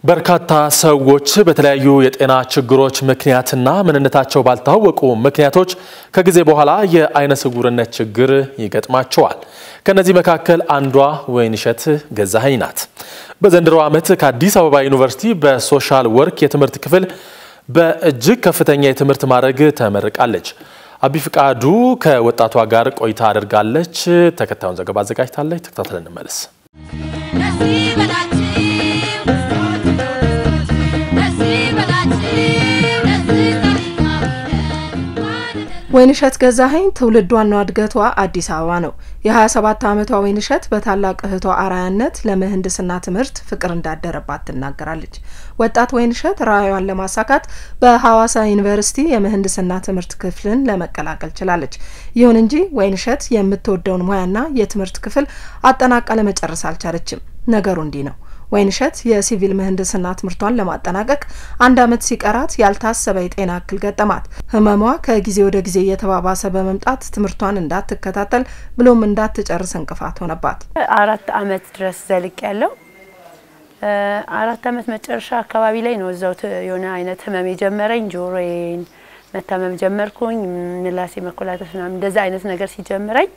በርካታ ሰዎች በተለያዩ የጤና ችግሮች ምክንያትና ምንነታቸው ባልታወቁ ምክንያቶች ከጊዜ በኋላ የአይነ ስውርነት ችግር ይገጥማቸዋል። ከነዚህ መካከል አንዷ ወይንሸት ገዛኸኝ ናት። በዘንድሮ ዓመት ከአዲስ አበባ ዩኒቨርሲቲ በሶሻል ወርክ የትምህርት ክፍል በእጅግ ከፍተኛ የትምህርት ማዕረግ ተመርቃለች። አቢ ፍቃዱ ከወጣቷ ጋር ቆይታ አድርጋለች። ተከታዩን ዘገባ አዘጋጅታለች። ተከታትለን እንመለስ። ወይንሸት ገዛኸኝ ትውልዷና እድገቷ አዲስ አበባ ነው። የ27 ዓመቷ ወይንሸት በታላቅ እህቷ አርአያነት ለምህንድስና ትምህርት ፍቅር እንዳደረባት ትናገራለች። ወጣት ወይንሸት ራዕዩን ለማሳካት በሐዋሳ ዩኒቨርሲቲ የምህንድስና ትምህርት ክፍልን ለመቀላቀል ችላለች። ይሁን እንጂ ወይንሸት የምትወደውን ሙያና የትምህርት ክፍል አጠናቃ ለመጨረስ አልቻለችም። ነገሩ እንዲህ ነው። ወይንሸት የሲቪል ምህንድስና ትምህርቷን ለማጠናቀቅ አንድ ዓመት ሲቀራት ያልታሰበ የጤና እክል ገጠማት። ህመሟ ከጊዜ ወደ ጊዜ እየተባባሰ በመምጣት ትምህርቷን እንዳትከታተል ብሎም እንዳትጨርስ እንቅፋት ሆነባት። አራት ዓመት ድረስ ዘልቅ ያለው አራት ዓመት መጨረሻ አካባቢ ላይ ነው እዛው የሆነ አይነት ህመም የጀመረኝ። ጆሮዬን መታመም ጀመርኩኝ። ምላሴ መኮላተፍ ምናምን እንደዛ አይነት ነገር ሲጀምረኝ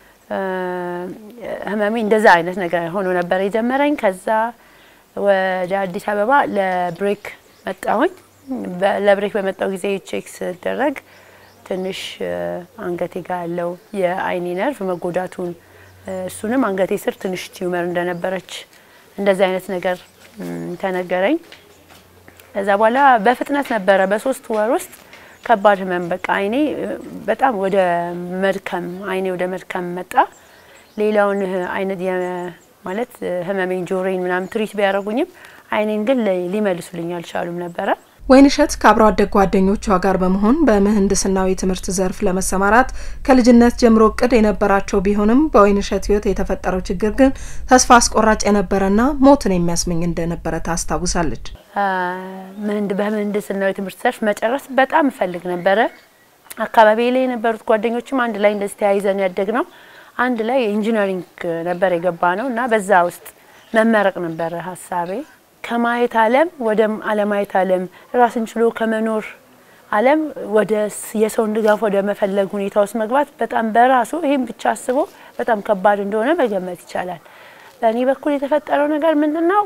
ህመሜ እንደዛ አይነት ነገር ሆኖ ነበር የጀመረኝ። ከዛ ወደ አዲስ አበባ ለብሬክ መጣሁኝ። ለብሬክ በመጣው ጊዜ ቼክ ስደረግ ትንሽ አንገቴ ጋር ያለው የአይኔ ነርቭ መጎዳቱን እሱንም አንገቴ ስር ትንሽ ቲዩመር እንደነበረች እንደዚህ አይነት ነገር ተነገረኝ። ከዛ በኋላ በፍጥነት ነበረ በሶስት ወር ውስጥ ከባድ ህመም በቃ አይኔ በጣም ወደ መድከም አይኔ ወደ መድከም መጣ። ሌላውን አይነት ማለት ህመሜን ጆሮዬን ምናምን ትሪት ቢያደርጉኝም አይኔን ግን ሊመልሱልኝ አልቻሉም ነበረ። ወይንሸት ከአብሮ አደግ ጓደኞቿ ጋር በመሆን በምህንድስናዊ ትምህርት ዘርፍ ለመሰማራት ከልጅነት ጀምሮ እቅድ የነበራቸው ቢሆንም በወይንሸት ህይወት የተፈጠረው ችግር ግን ተስፋ አስቆራጭ የነበረና ሞትን የሚያስመኝ እንደነበረ ታስታውሳለች። በምህንድስናዊ ትምህርት ዘርፍ መጨረስ በጣም እፈልግ ነበረ። አካባቢ ላይ የነበሩት ጓደኞችም አንድ ላይ እንደዚህ ተያይዘን ያደግ ነው። አንድ ላይ ኢንጂነሪንግ ነበር የገባ ነው እና በዛ ውስጥ መመረቅ ነበረ ሀሳቤ። ከማየት ዓለም ወደ አለማየት ዓለም ራስን ችሎ ከመኖር ዓለም ወደ የሰውን ድጋፍ ወደ መፈለግ ሁኔታ ውስጥ መግባት በጣም በራሱ ይህም ብቻ አስቦ በጣም ከባድ እንደሆነ መገመት ይቻላል። በእኔ በኩል የተፈጠረው ነገር ምንድን ነው?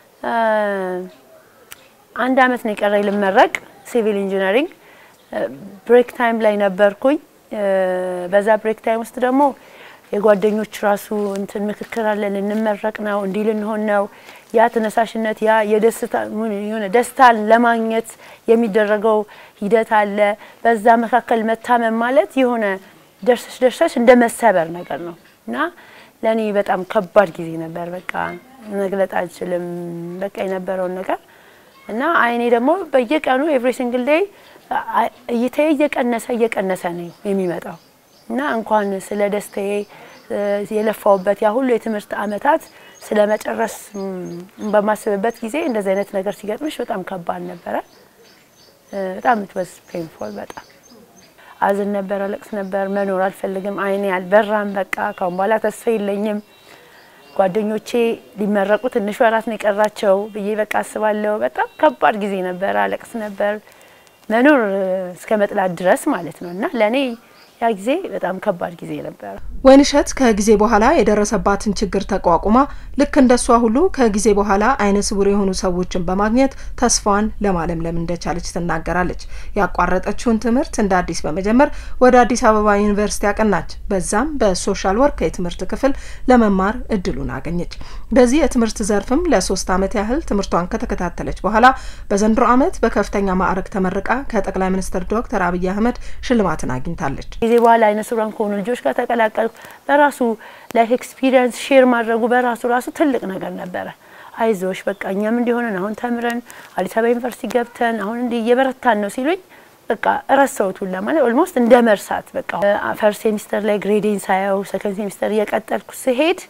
አንድ አመት ነው የቀረኝ ልመረቅ ሲቪል ኢንጂነሪንግ። ብሬክ ታይም ላይ ነበርኩኝ። በዛ ብሬክ ታይም ውስጥ ደግሞ የጓደኞች ራሱ እንትን ምክክር አለ። ልንመረቅ ነው፣ እንዲህ ልንሆን ነው። ያ ተነሳሽነት ያ የደስታ የሆነ ደስታን ለማግኘት የሚደረገው ሂደት አለ። በዛ መካከል መታመም ማለት የሆነ ደርሰሽ ደርሰሽ እንደ መሰበር ነገር ነው እና ለእኔ በጣም ከባድ ጊዜ ነበር። በቃ መግለጥ አልችልም። በቃ የነበረውን ነገር እና አይኔ ደግሞ በየቀኑ ኤቭሪ ሲንግል ዴይ እይታዬ እየቀነሰ እየቀነሰ ነው የሚመጣው እና እንኳን ስለ ደስታዬ የለፋውበት ያ ሁሉ የትምህርት አመታት ስለ መጨረስ በማስብበት ጊዜ እንደዚህ አይነት ነገር ሲገጥምሽ በጣም ከባድ ነበረ። በጣም ትወስ ፔንፎል በጣም አዝን ነበር፣ አለቅስ ነበር። መኖር አልፈልግም። አይኔ አልበራም። በቃ ካሁን በኋላ ተስፋ የለኝም። ጓደኞቼ ሊመረቁ ትንሽ ወራት ነው የቀራቸው ብዬ በቃ አስባለሁ። በጣም ከባድ ጊዜ ነበር። አለቅስ ነበር መኖር እስከ መጥላት ድረስ ማለት ነው እና ለእኔ ያ ጊዜ በጣም ከባድ ጊዜ ነበረ። ወይንሸት ከጊዜ በኋላ የደረሰባትን ችግር ተቋቁማ ልክ እንደሷ ሁሉ ከጊዜ በኋላ አይነ ስውር የሆኑ ሰዎችን በማግኘት ተስፋዋን ለማለምለም እንደቻለች ትናገራለች። ያቋረጠችውን ትምህርት እንደ አዲስ በመጀመር ወደ አዲስ አበባ ዩኒቨርሲቲ ያቀናች። በዛም በሶሻል ወርክ የትምህርት ክፍል ለመማር እድሉን አገኘች። በዚህ የትምህርት ዘርፍም ለሶስት ዓመት ያህል ትምህርቷን ከተከታተለች በኋላ በዘንድሮ ዓመት በከፍተኛ ማዕረግ ተመርቃ ከጠቅላይ ሚኒስትር ዶክተር አብይ አህመድ ሽልማትን አግኝታለች። ጊዜ በኋላ አይነ ስውራን ከሆኑ ልጆች ጋር ተቀላቀልኩ። በራሱ ላይፍ ኤክስፒሪየንስ ሼር ማድረጉ በራሱ ራሱ ትልቅ ነገር ነበረ። አይዞሽ በቃ እኛም እንዲሆነን አሁን ተምረን አዲስ አበባ ዩኒቨርሲቲ ገብተን አሁን እንዲህ እየበረታን ነው ሲሉኝ በቃ እረሳሁት ሁላ ማለት ኦልሞስት እንደ መርሳት በቃ ፈርስት ሴሚስተር ላይ ግሬዴን ሳየው ሰከንድ ሴሚስተር እየቀጠልኩ ስሄድ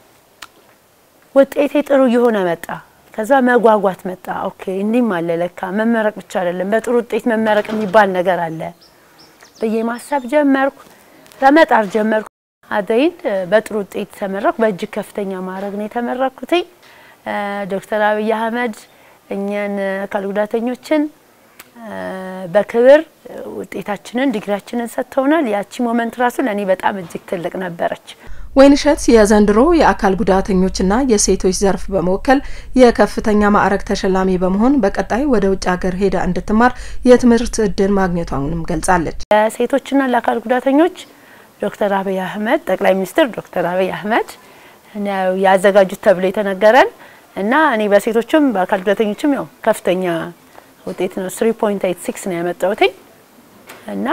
ውጤቴ ጥሩ እየሆነ መጣ። ከዛ መጓጓት መጣ። ኦኬ እንዲህም አለ ለካ መመረቅ ብቻ አይደለም በጥሩ ውጤት መመረቅ የሚባል ነገር አለ ብዬ ማሰብ ጀመርኩ። ለመጣር ጀመርኩ። አደይን በጥሩ ውጤት ተመረኩ። በእጅግ ከፍተኛ ማዕረግ ነው የተመረኩትኝ። ዶክተር አብይ አህመድ እኛን አካል ጉዳተኞችን በክብር ውጤታችንን ዲግሪያችንን ሰጥተውናል። ያቺ ሞመንት ራሱ ለእኔ በጣም እጅግ ትልቅ ነበረች። ወይንሸት የዘንድሮ የአካል ጉዳተኞችና የሴቶች ዘርፍ በመወከል የከፍተኛ ማዕረግ ተሸላሚ በመሆን በቀጣይ ወደ ውጭ ሀገር ሄዳ እንድትማር የትምህርት እድል ማግኘቷንም ገልጻለች። ለሴቶችና ለአካል ጉዳተኞች ዶክተር አብይ አህመድ ጠቅላይ ሚኒስትር ዶክተር አብይ አህመድ ነው ያዘጋጁት ተብሎ የተነገረን እና እኔ በሴቶችም በአካል ጉዳተኞችም ያው ከፍተኛ ውጤት ነው 3.86 ነው ያመጣሁትኝ እና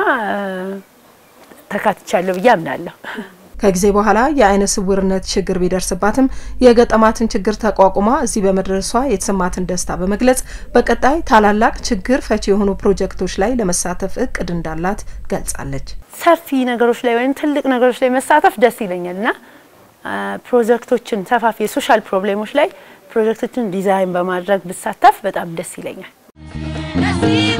ተካትቻለሁ ብዬ አምናለሁ። ከጊዜ በኋላ የአይነ ስውርነት ችግር ቢደርስባትም የገጠማትን ችግር ተቋቁማ እዚህ በመድረሷ የተሰማትን ደስታ በመግለጽ በቀጣይ ታላላቅ ችግር ፈቺ የሆኑ ፕሮጀክቶች ላይ ለመሳተፍ እቅድ እንዳላት ገልጻለች። ሰፊ ነገሮች ላይ ወይም ትልቅ ነገሮች ላይ መሳተፍ ደስ ይለኛል እና ፕሮጀክቶችን ሰፋፊ የሶሻል ፕሮብሌሞች ላይ ፕሮጀክቶችን ዲዛይን በማድረግ ብሳተፍ በጣም ደስ ይለኛል።